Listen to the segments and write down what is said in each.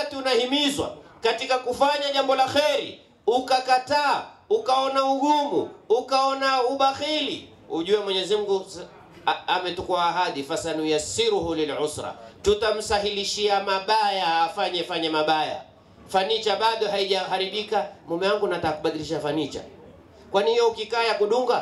wakati unahimizwa katika kufanya jambo la kheri ukakataa, ukaona ugumu, ukaona ubakhili, ujue Mwenyezi Mungu a- ametukua ahadi, fasanuyassiruhu lilusra, tutamsahilishia mabaya afanye fanye mabaya. Fanicha bado haijaharibika, mume wangu nataka kubadilisha fanicha. Kwani hiyo ukikaa ya kudunga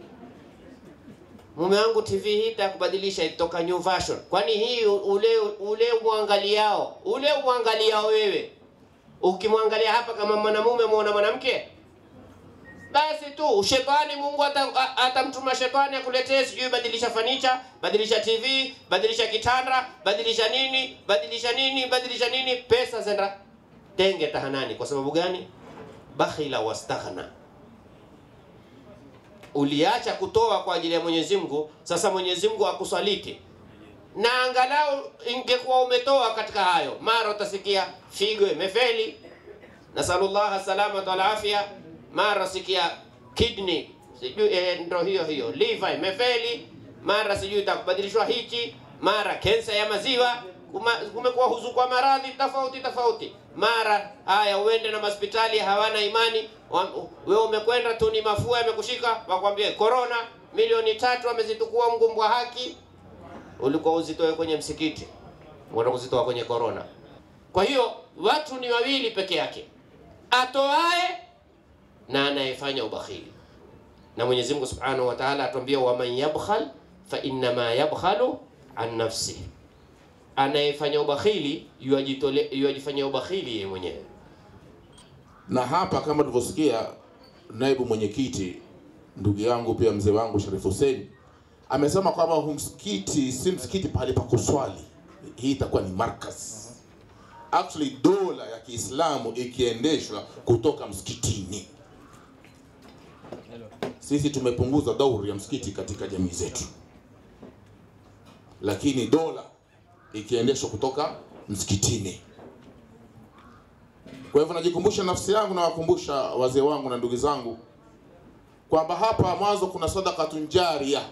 mume wangu TV hii itakubadilisha itoka new version. Kwani hii ule ule uangaliao ule uangaliao wewe, ukimwangalia hapa kama mwanamume muona mwanamke, basi tu shetani, Mungu ata- a- atamtuma shetani akuletee sijui badilisha fanicha, badilisha TV, badilisha kitanda, badilisha nini, badilisha nini, badilisha nini, pesa zenda tenge tahanani. Kwa sababu gani? Bakhila wastaghna uliacha kutoa kwa ajili ya Mwenyezi Mungu, sasa Mwenyezi Mungu akusaliti. Na angalau ingekuwa umetoa katika hayo, mara utasikia figo imefeli, nasallallahu salamata wal afya, mara sikia kidney sijui eh, ndo hiyo hiyo liver imefeli, mara sijui itakubadilishwa hichi, mara kensa ya maziwa. Kuma- Kumekuwa huzukwa maradhi tofauti tofauti, mara haya uende na hospitali hawana imani. Wa- Wewe umekwenda tu ni mafua yamekushika, wakwambie corona, milioni tatu amezitukua mgumbwa haki, ulikuwa uzitoe kwenye msikiti, unaenda kuzitoa kwenye corona. Kwa hiyo watu ni wawili peke yake, atoae na anayefanya ubakhili. Na Mwenyezi Mungu Subhanahu wa Ta'ala atuambia, waman yabkhal fa innama yabkhalu an nafsihi, anayefanya ubakhili yuajitole yuajifanyia ubakhili yeye mwenyewe. na hapa kama tulivyosikia naibu mwenyekiti ndugu yangu pia mzee wangu Sharif Hussein amesema kwamba huu msikiti si msikiti pale pa kuswali, hii itakuwa ni markaz. Actually dola ya Kiislamu ikiendeshwa kutoka msikitini. Sisi tumepunguza dauri ya msikiti katika jamii zetu, lakini dola ikiendeshwa kutoka msikitini. Kwa hivyo najikumbusha nafsi yangu na wakumbusha wazee wangu na ndugu zangu kwamba hapa mwanzo kuna sadakatun jaria,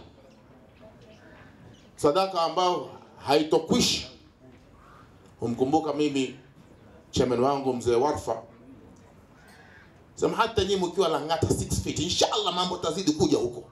sadaka ambayo haitokwisha. Humkumbuka mimi chairman wangu mzee Warfa sema, hata nyinyi mkiwa Lang'ata 6 feet, inshallah mambo tazidi kuja huko,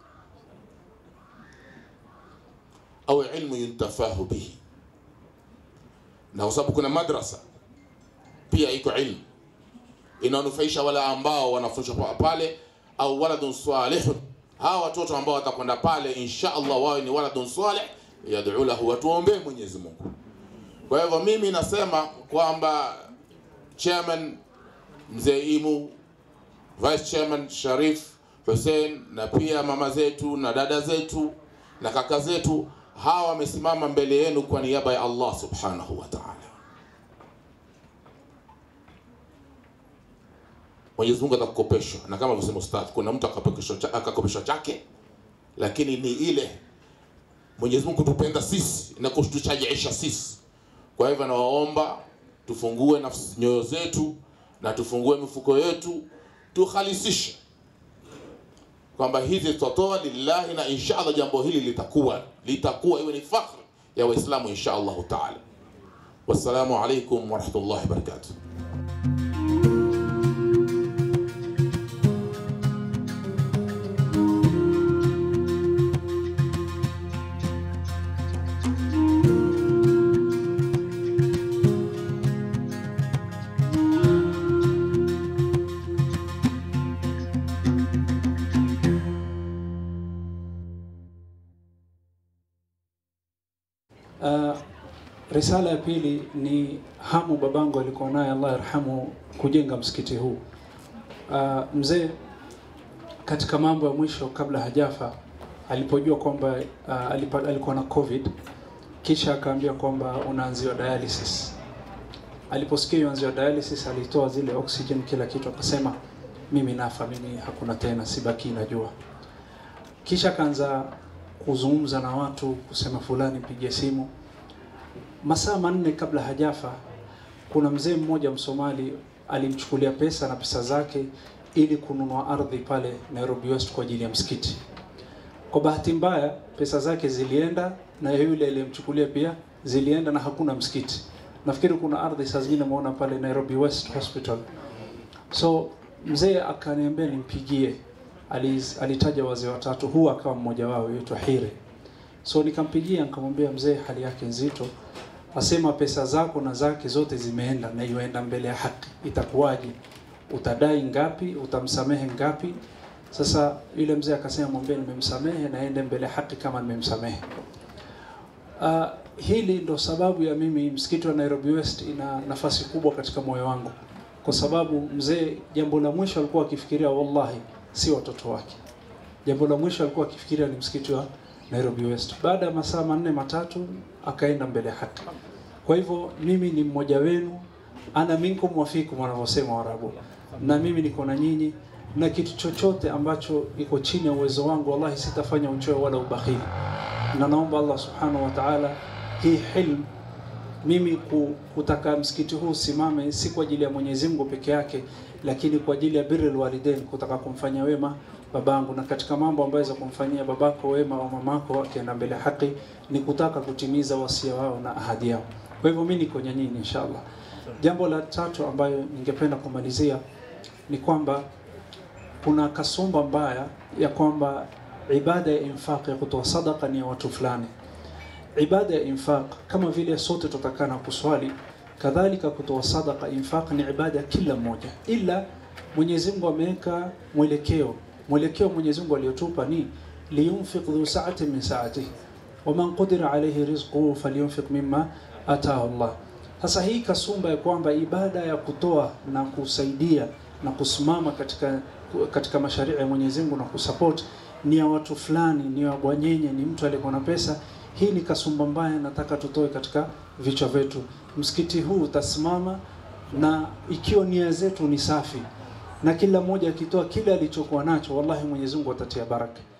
au ilmu yuntafahu bihi, na kwa sababu kuna madrasa pia iko ilmu inanufaisha wale ambao wanafundishwa pa- pale, au waladun salihun, hawa watoto ambao watakwenda pale insha Allah wawe ni waladun salih yad'u lahu, watuombee Mwenyezi Mungu. Kwa hivyo mimi nasema kwamba chairman mzee Imu, vice chairman Sharif Hussein, na pia mama zetu na dada zetu na kaka zetu, hawa wamesimama mbele yenu kwa niaba ya Allah subhanahu wa ta'ala. Mwenyezi Mungu atakukopeshwa, na kama alivyosema ustadh, kuna mtu akakopeshwa cha- akakopeshwa chake, lakini ni ile Mwenyezi Mungu kutupenda sisi na kutuchajiisha sisi. Kwa hivyo nawaomba tufungue nafsi nyoyo zetu na tufungue mifuko yetu, tukhalisishe kwamba hizi tutatoa lillahi, na insha Allah jambo hili litakuwa litakuwa iwe ni fakhri ya Waislamu insha Allahu taala. Wassalamu alaikum warahmatullahi wabarakatuh. Uh, risala ya pili ni hamu babangu alikuwa naye Allah yarhamu kujenga msikiti huu. Uh, mzee katika mambo ya mwisho kabla hajafa alipojua kwamba uh, alipa, alikuwa na COVID kisha akaambia kwamba unaanziwa dialysis. Aliposikia uanziwa dialysis alitoa zile oxygen kila kitu, akasema mimi nafa, mimi hakuna tena, sibaki najua. Kisha akaanza kuzungumza na watu kusema fulani pigie simu. Masaa manne kabla hajafa, kuna mzee mmoja Msomali alimchukulia pesa na pesa zake ili kununua ardhi pale Nairobi West kwa ajili ya msikiti. Kwa bahati mbaya pesa zake zilienda na yule aliyemchukulia pia zilienda na hakuna msikiti, nafikiri kuna ardhi saa zingine umeona pale Nairobi West Hospital. So mzee akaniambia nimpigie, Aliz, alitaja wazee watatu, huu akawa mmoja wao, yaitwa Hire. So nikampigia nikamwambia, mzee hali yake nzito, asema pesa zako na zake zote zimeenda na iwaenda mbele ya haki, itakuwaje? Utadai ngapi? Utamsamehe ngapi? Sasa yule mzee akasema, mwambie nimemsamehe, naende mbele ya haki kama nimemsamehe. Uh, hili ndo sababu ya mimi msikiti wa Nairobi West ina nafasi kubwa katika moyo wangu, kwa sababu mzee, jambo la mwisho alikuwa akifikiria, wallahi, si watoto wake. Jambo la mwisho alikuwa akifikiria ni msikiti wa Nairobi West. Baada ya masaa manne matatu akaenda mbele ya haki. Kwa hivyo mimi ni mmoja wenu, ana minkum wafikum wanavyosema Waarabu, na mimi niko na nyinyi, na kitu chochote ambacho iko chini ya uwezo wangu, wallahi sitafanya uchoyo wala ubakhili, na naomba Allah subhanahu wa ta'ala hii hilm mimi ku- kutaka msikiti huu usimame si kwa ajili ya Mwenyezi Mungu peke yake, lakini kwa ajili ya birrul walidain, kutaka kumfanyia wema babangu, na katika mambo ambayo za kumfanyia babako wema au mamako akienda mbele ya haki ni kutaka kutimiza wasia wao na ahadi yao. Kwa hivyo mimi niko nyanyini inshallah. Jambo la tatu ambayo ningependa kumalizia ni kwamba kuna kasumba mbaya ya kwamba ibada ya infaq ya kutoa sadaka ni ya watu fulani ibada ya infaq kama vile sote tutakana kuswali, kadhalika kutoa sadaka infaq ni ibada ya kila mmoja, ila Mwenyezi Mungu ameweka mwelekeo. Mwelekeo Mwenyezi Mungu aliyotupa ni liyunfiq dhu sa'ati min sa'atihi wa man qudira alayhi rizquhu falyunfiq mimma ataahu Allah. Sasa hii kasumba ya kwamba ibada ya kutoa na kusaidia na kusimama katika katika masharia ya Mwenyezi Mungu na kusupport ni ya watu fulani, ni ya bwanyenye, ni mtu aliyekuwa na pesa. Hii ni kasumba mbaya, nataka tutoe katika vichwa vyetu. Msikiti huu utasimama na ikiwa nia zetu ni safi na kila mmoja akitoa kile alichokuwa nacho, wallahi Mwenyezi Mungu atatia baraka.